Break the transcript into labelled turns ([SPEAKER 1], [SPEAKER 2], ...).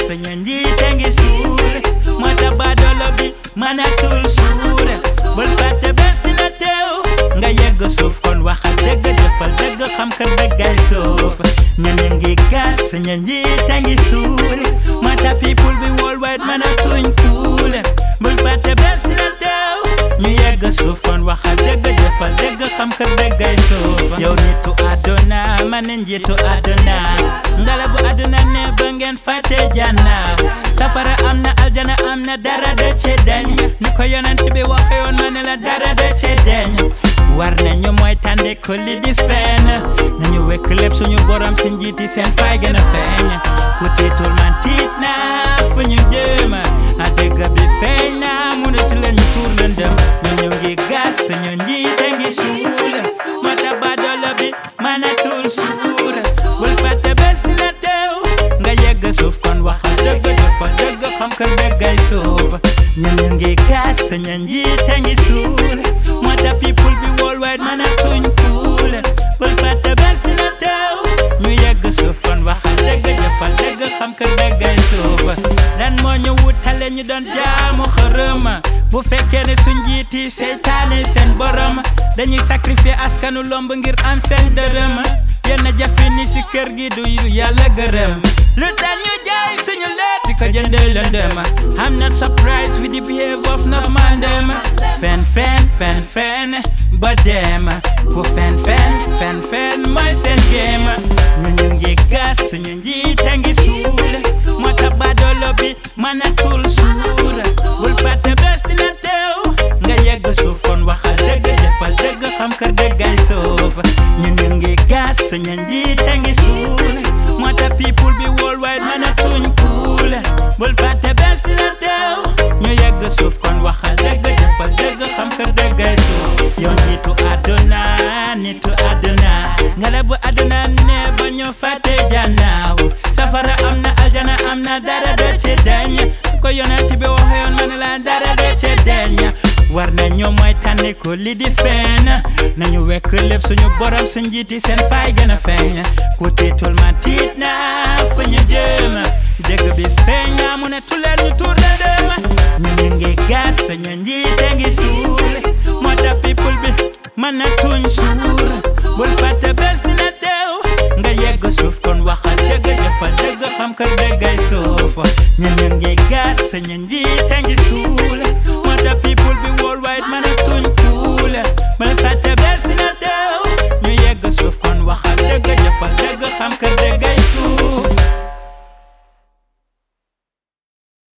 [SPEAKER 1] suñu njiite ngi suur moo tax baadoolo bi mënatul suur bul fàtte bés dina teew nga yegg suuf kon waxal dëgg jëfal dëgg xam ka dëggay suuf ñun ñu ngi gas suñu njiite ngi suur moo tax people bi worldwide mënatuñ kuul bul fàtte bés dina teew ñu yegg suuf kon waxal dëgg jëfal dëgg xam ka dëggay suuf yow nitu àdduna man njiitu àdduna ngala bu àdduna ne ba ngeen fàtte janna safara am na aljana am na dara de ci deñ ni ko yonent bi waxe yoon ma ne la dara de ci deñ war nañu mooy tànde ko li di fenn nañu wekk lépp suñu borom si njiiti seen fay gën a feeñ ku tiitul man tiit na fu ñu jëm a dëgg bi feeñ na mënatu leen ñu tuur lëndëm ñu ñu ngi gas suñu njiite ngi suul moo tax baadoolo bi mënatul suur bul fàtte bés dina teew nga yegg suuf kon waxal dëgg jëfal dëgg xam ka dëggay suuf ñu ñu ngi gas suñu njiite ngi suul moo tax people bi worldwide mënatuñ fuul bul fàtte bés dina teew ñu yegg suuf kon waxal dëgg jëfal dëgg xam ka dëggay suuf lan moo ñu wutale ñu doon jaamu xërëm bu fekkee ne suñ njiiti seytaane seen borom dañuy sacrifier askanu lomb ngir am seen dërëm yenn jafe ni si kër gi du yu yàlla gërëm lu tax ñu jaay suñu leet di ko jëndee lëndëm I'm not surprised with the behavior of no man dem fen fen fen fen ba dem ku fen fen fen fen mooy seen game ñu ñu ngi gas suñu njiite ngi suul moo tax baadoolo bi mënatul suur bul fàtte bés dina teew nga yegg suuf kon waxal dëgg jëfal dëgg xam ka dëggay suuf ñu ñu ngi gas suñu njiite ngi suul moo tax people bi worldwide mënatuñ fuul bul fàtte bés dina teew ñu yegg suuf kon waxal dëgg jëfal dëgg xam ka dëggay suuf yow nitu àdduna nitu àdduna nga la bu àdduna ne ba ñu fàtte jannaaw safara am na aljana am na dara de ci deñ ko yonent bi waxe yoon ma ne la dara de ci deñ war nañu mooy tànni ko li di feeñ nañu wekk lépp suñu borom suñ njiiti seen fay gën a feeñ ku tiitul ma tiit na fu ñu jëm dëgg bi feeñ na mu ne tuleer ñu tuur la dem ñu ñu ngi gas suñu njiite ngi suul moo tax people bi mën na tuñ suur bul fàtte bés dina teew nga yegg suuf kon waxal dëgg jëfal dëgg xam ka dëggay suuf ñu ñu ngi gas suñu njiite ngi suul moo tax people bi worldwide mën a tuñ fuul bul fàtte bés dina teew ñu yegg suuf kon waxal dëgg jëfal dëgg xam ka dëggay suuf